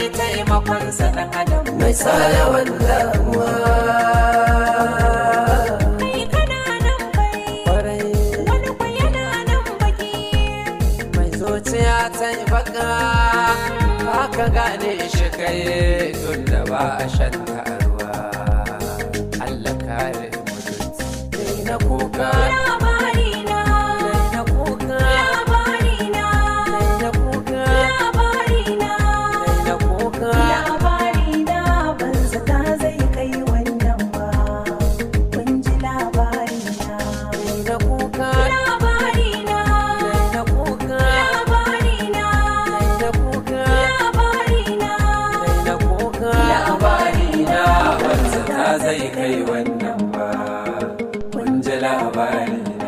taimakonsa ɗan adam mai sa yawan damuwa kai kana nan bai kwarai wani kwa yana nan baki mai zuciya ta yi baka haka gane shi kai tun da ba a shan ruwa Allah kare mutunci Dai na kuka labari na Dai na kuka labari na Dai na kuka labari na Dai na kuka labari na ban zata zai kai wannan ba kun ji labari na Dai na kuka labari na Dai na kuka labari na Dai na kuka labari na Dai na kuka labari na wanzu ta zai kai wannan ba kun ji labari na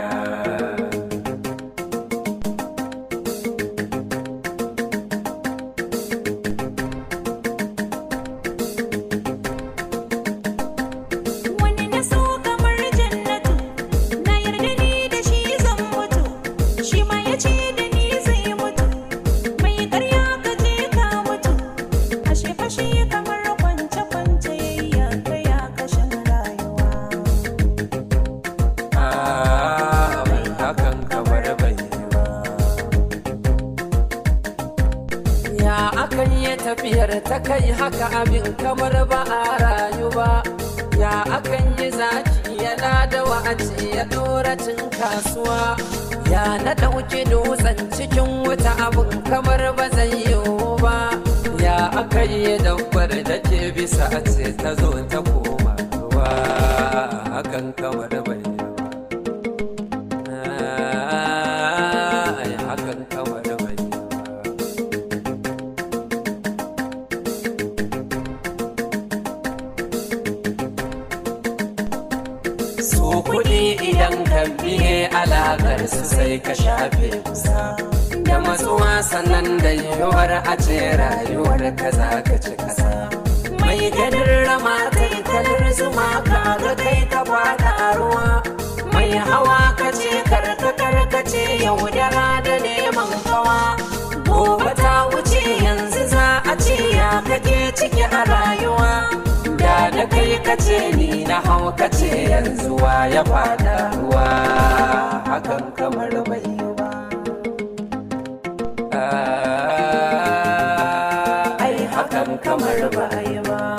wani na so kamar jannatu na yarda ni da shi zan mutu shi ma ya ce da ni zai mutu mai karya ka je ka mutu ashe fashe kamar kwance kwance ya kai ya kashin rayuwa Ah, bai hakan kamar bai yi ba. Ya akan yi tafiyar ta kai haka abin kamar ba a rayu ba. Ya akan yi zaki yana da wa'aci ya dora cin kasuwa. Ya na ɗauki dutsen cikin wuta abin kamar ba zai yiwu ba. Ya aka yi dabbar da ke bisa a ce ta zo ta koma ruwa. Hakan kamar bai yi ba. Ai, hakan kamar bai yi ba. Su kuɗi idan ka biye alaƙar su sai ka shafe kusa. Da matsuwa sannan da yiwuwar a ce rayuwar ka za ka ci kasa. Mai ganin rama kai kalar zuma ka ga kai ka fada a ruwa. Mai hawa ka ce karka karka ce yaudara da neman kawa. Gobe ta wuce yanzu za a ce ya kake ciki a rayuwa. Da da kai ka ce ni na hau ka ce yanzu wa ya fada ruwa. Hakan kamar bai yi ba. Ah, Ai hakan kamar bai yi ba.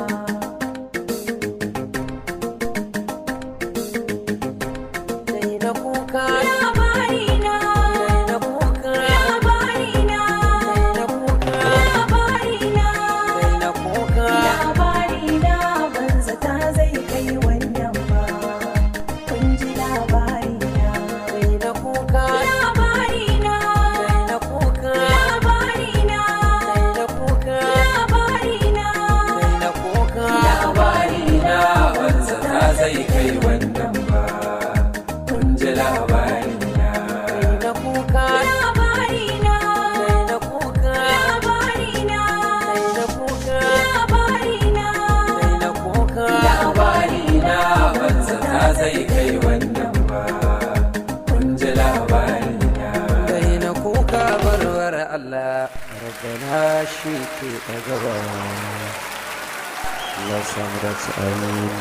Dai na kuka, labari na dai na kuka, labari na dai na kuka, labari na dai na kuka. labari na ban zata zai kai wannan ba kun ji labari na Dai na kuka, labari na dai na kuka, labari na dai na kuka. labari na Dai na kuka. Labari na banza ta zai kai wannan ba. Kun ji labari na. Dai na kuka, labari na dai na kuka, labari na dai na kuka. labari na Dai na kuka. Labari na banza ta zai kai wannan ba. Kun ji labari na. Dai na kuka barwar Allah. Rabbana shi ke ɗagawa. Allah samu dace amin.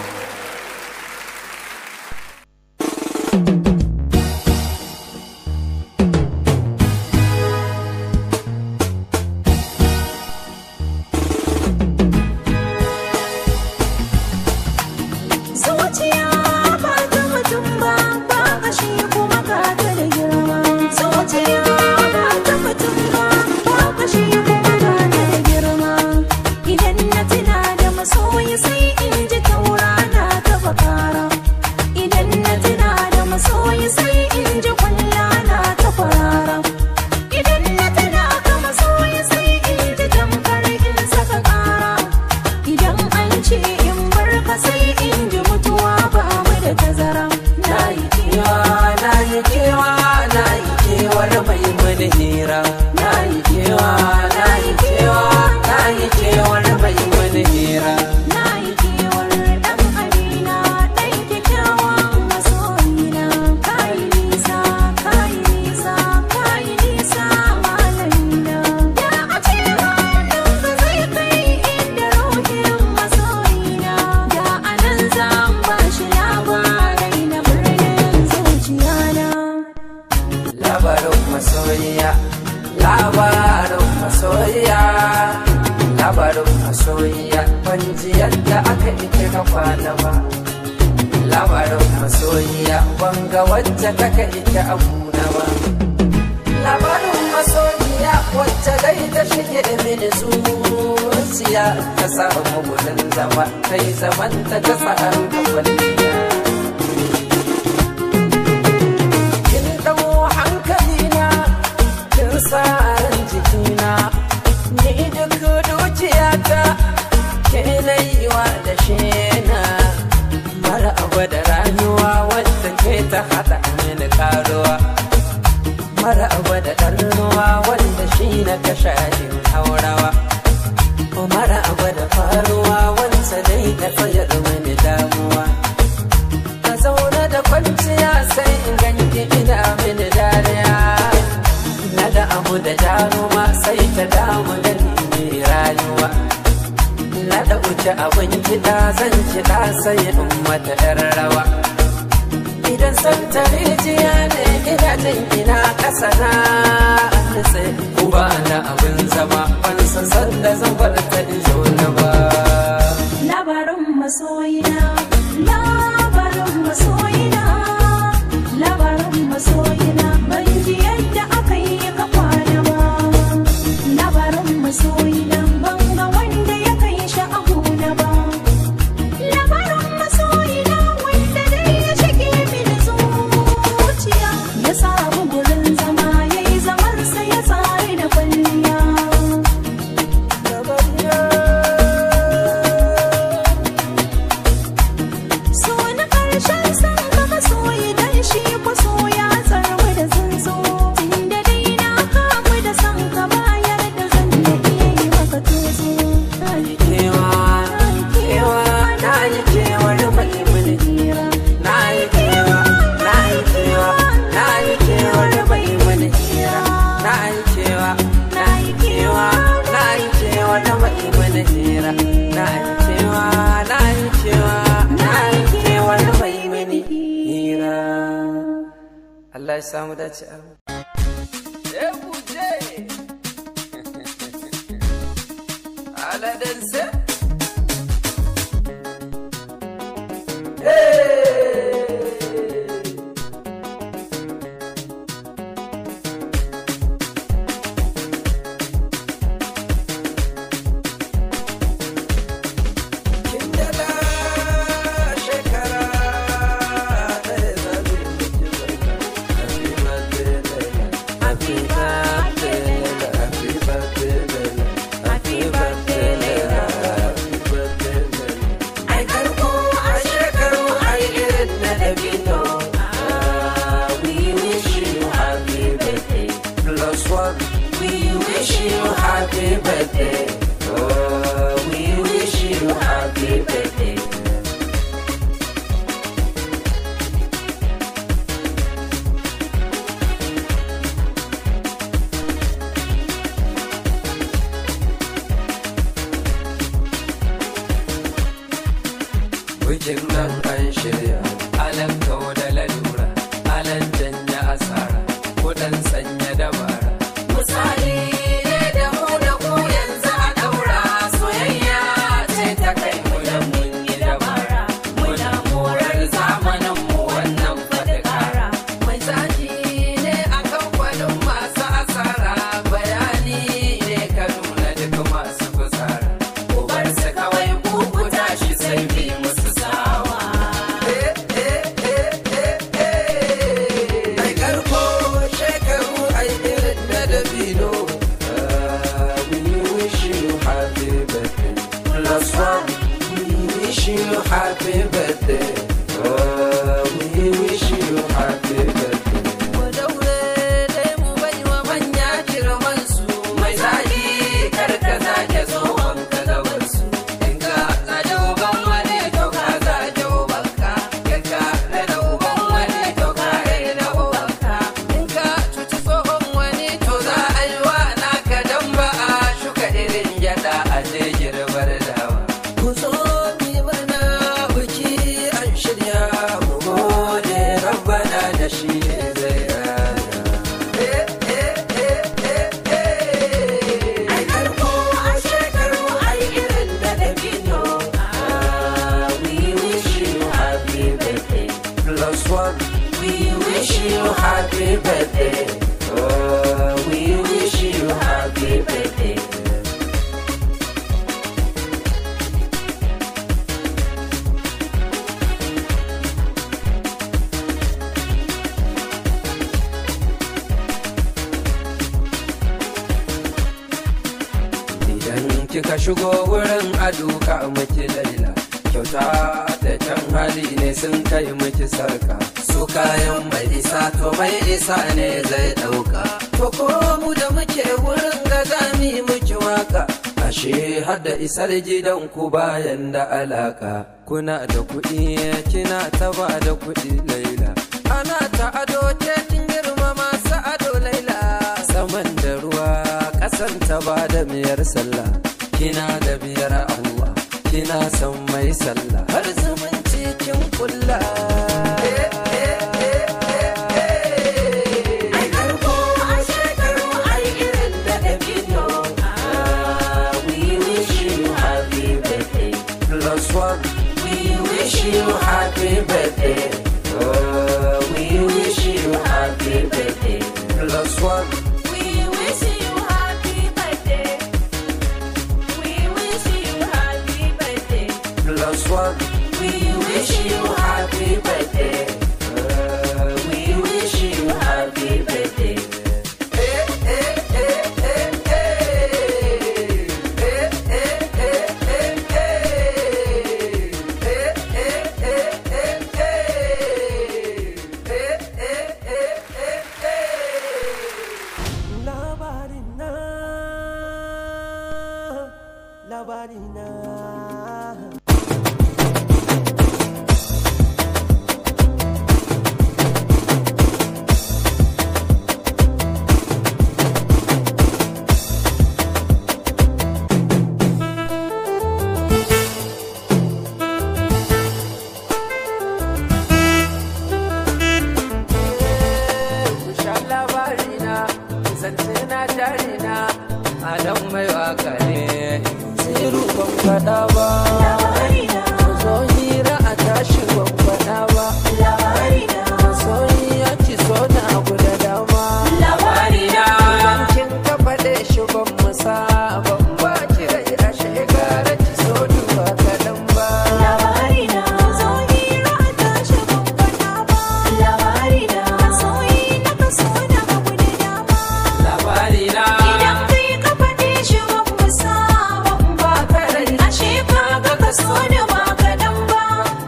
Zuciya ba ta mutum ba, ba kashi kuma ka ta da girma. Zuciya ba ta mutum ba, ba kashi kuma ka ta da girma. Idan na tuna da masoyi sai in ji taura na ta bakara. Idan na tuna da masoyi sai in ji kwalla na ta kwarara. Idan na tuna ka masoyi sai in ji tamkar in saka kara. Idan an ce in bar ka sai in ji mutuwa ba mu da tazara. Na yi kewa, na yi kewa na yi kewar mai mana hira na yi kewa na yi kewa na yi kewar mai mana hira na yi kewar ɗan amina, ɗan kyakkyawan masoyina. Ka yi nisa, ka yi nisa, ka yi nisa malamina. Ya a ce hannun ka zai masoyiya ban ji yadda aka ike ka kwana ba labarin masoyiya ban ga wacce kaka ike abuna ba labarin masoyiya wacce dai ta shige mini zuciya ta samu gudun zama ta yi zaman ta ta sa'ar kwalliya kin ɗau hankalina kin sa ran jikina ni duk dukiyata ke naiwa da shena mara abu da rayuwa wadda ke ta haɗa mini karuwa mara abu da ɗan ruwa wanda shi na kasha yin haurawa mara abu da faruwa wanda dai ka tsayar mini damuwa ka zaune da kwanciya sai in ganki ina mini dariya na da abu da jaruma sai ta damu da ni rayuwa na da wuce abin kiɗa zan kiɗa sai in mata yar rawa idan san ta rijiya ne ina jin ina ƙasa na nutse uba na abin zama ban san san da zan bar ta in zo na ba labarin masoyina labarin masoyina labarin masoyina ban ji yadda aka yi ka kwana ba labarin masoyina ban ga wanda ya kai shi a huna ba labarin masoyina wanda dai ya shige mini zuciya ya samu gurin zama ya yi zamansa ya tsari da kwalliya So na ƙarshen san ka masoyi dan shi ko so ya tsarmu da zanzo Tunda dai na kamu da san ka bayar da zan da iya yi maka tozo na yi kewa kewa na yi kewar mai mini hira na yi kewa na yi kewa na yi kewar mai mini na yi kewa na yi kewa na yi kewar mai mini hira na yi kewa na yi kewa na yi kewar mai mini hira Allah ya samu dace abu Aladansa Kindala shekara ɗaya zabi Happy birthday, Leila. Happy birthday, Leila. Happy birthday, Leila. Happy birthday, Leila. Ai karko a shekaru ai irin na dabino. Ah, We wish you happy birthday. Plus one. We wish you happy birthday. Oh, we wish you happy birthday. Bikin nan an shirya, alan kawo da lalura, alan janya asara, kudan sanya dabara. Misali ne da mu da ku yanzu a daura soyayya ce ta kai mu da mun yi dabara. Muna morar zamanin mu wannan faɗi ƙara. Mai zafi ne a kamfanin masu asara, bayani ne ka nuna duk masu fusara. Ku bar su kawai ku ku tashi sai bi musu sawa. Eh, eh, eh. happy birthday. Oh, we wish you happy birthday. Idan kika shigo wurin aduka miki laila kyauta da kyan hali ne sun kai miki sarka su kayan mai isa to mai isa ne zai dauka to ko mu da muke wurin ga zami miki waka ashe har da isar gidan ku bayan da alaka kuna da kuɗi kina ta ba da kuɗi laila ana ta ado ce kin girma masu ado laila saman da ruwa ƙasan ta ba da miyar sallah kina da biyar Allah kina son mai sallah har zumunci kin kulla Ai karko a shekaru ai irin da dabino. Ah, we wish you happy birthday plus one we wish you happy birthday oh we wish you happy birthday plus one We wish you happy birthday. We wish you happy birthday. plus one We wish you happy birthday. Uh, we wish you happy birthday. Labarina, labarina. Sha labarina, zance na jarina, Adam mai waka ne, tsiru ban faɗa ba. Labarina, Zo hira a tashi ban faɗa ba. labarina, Soyi ya ci so na abu da dama. labarina. Kin ka faɗe shi ban musa ban ba ki rai a shekara ki so duba kaɗan ba. Labarina, zo hira a tashi ban faɗa ba. Labarina, soyi na kaso na abu da dama. Labarina. Idan kai ka faɗe shi ban musa ban ba ka rai. Ashe ka ga kaso da ba kaɗan ba.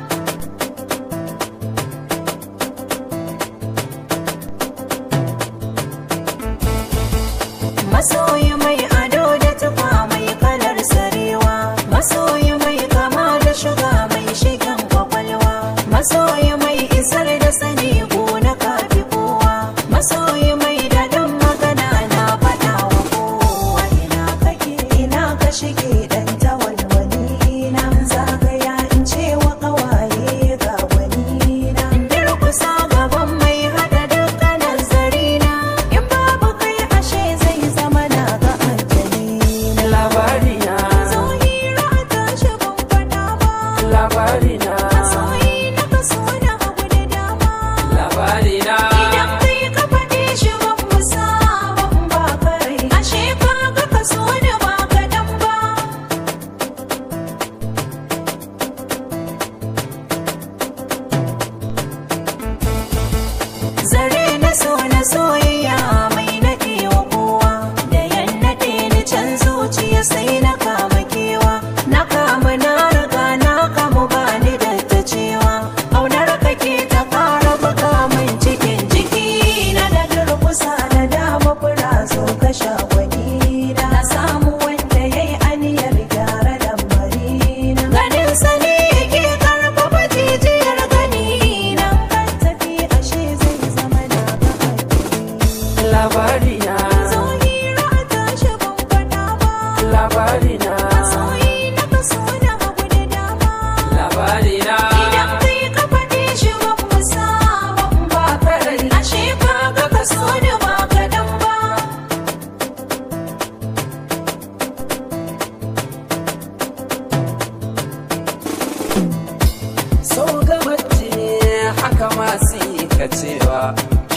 Masoyi mai ado da tufa mai kalar sarewa Masoyi mai kama da shuga mai shigan kwakwalwa Masoyi mai isar da sani na kafi kowa Masoyi mai daɗin magana na faɗa wa kowa Ina kake ina ka shige ɗan tawalwali na Zagaya in ce wa ƙawaye ga wani na Durkusa gaban mai haɗa dukkanin zarina In babu kai ashe zai zama na ga aljani na Labarina. Zo hira a tashi ban faɗa ba Labarina. Masoyi na kaso na abu da dama Labarina. Idan kai ka faɗe shi ban musa ban ba ka rai Ashe ka ga kaso da ba kaɗan ba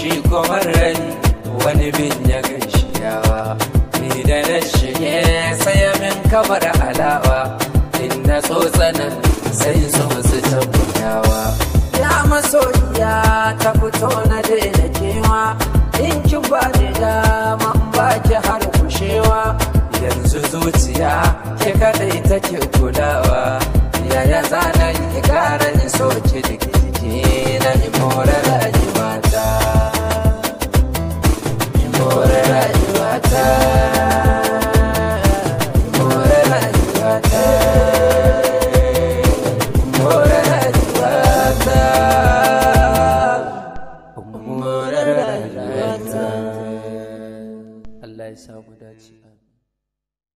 shi kuma rani wani bin ya gaishe yawa ni da na shige sai min kamar alawa inda tsotsanan sai so su tabbayawa ya masoyiya ta fito na daina kewa in ki ba ni dama in ba ki har kushewa yanzu zuciya ke kadai take kulawa yaya zana ki kara ni so ki diki jiki na ni more rayuwata ni more rayuwata